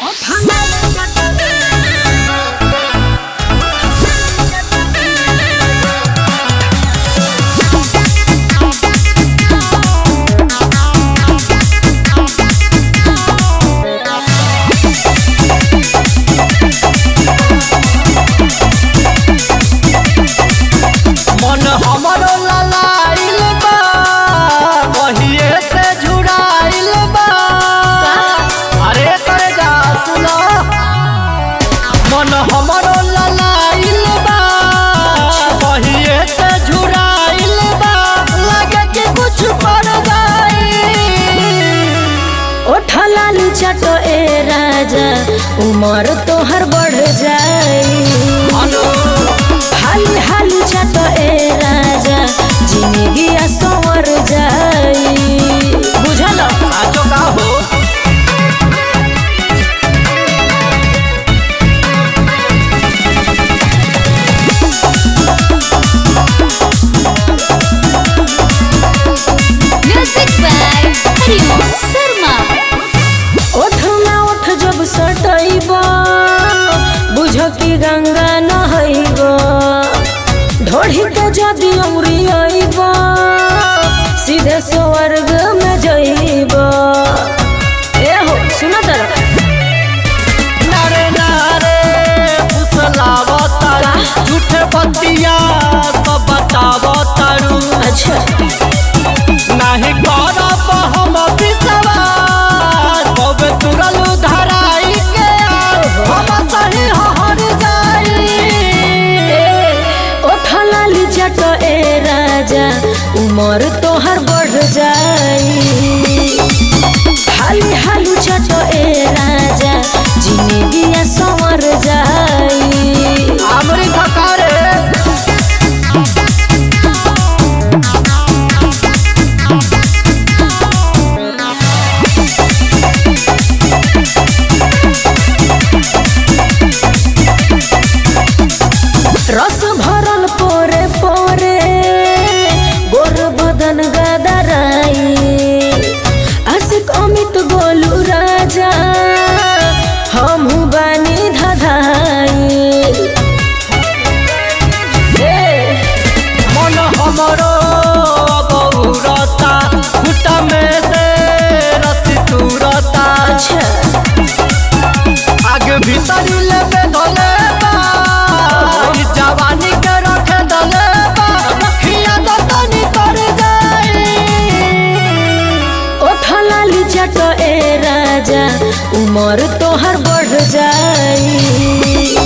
मन हमरो ललाइल बा कहिए से झुराइल बा अरे कर जा सुनो मन हमरो ललाइल बा कहिए से झुराइल बा लगे कि कुछ पड़ जाई ओठा लाली चटो ए राजा उमर तोहर बढ़ जाई अनु हाली हाली चटो ए राजा जिंदगी संवर जाई बुझल साचो का हो Music by Hariom Sharma. ओठ में ओठ जब सटैब बुझ कि गंगा नहैब ढोढ़ी के जदि औरियब सीधे स्वर्ग में जइब ए हो सुन तर नारे नारे फुसलावतारू झूठे बतिया सब बतावतारू अच्छा नाही करब हम विश्वास कबे तुरलू धराई के हम सही हर जाई ए ओठ लाली चट ए राजा उमर तोहर बढ़ जाई हाली हाली चट ए राजा जिंदगी संवर जाई हमरी खकारे रस भरल पोरे पोरे गोर बदन गदराई आशिक अमित गोलू राजा हमहू बानी धधाई ए, मन हमरो बहुरता खुटा में से रसी तुरता अच्छा आगे भीतरी लेबे धले बा ई जवानी के रखे धले बा रखिया तो तनी कर जाई ओठ लाली चट ए राजा उमर तोहर बढ़ जाई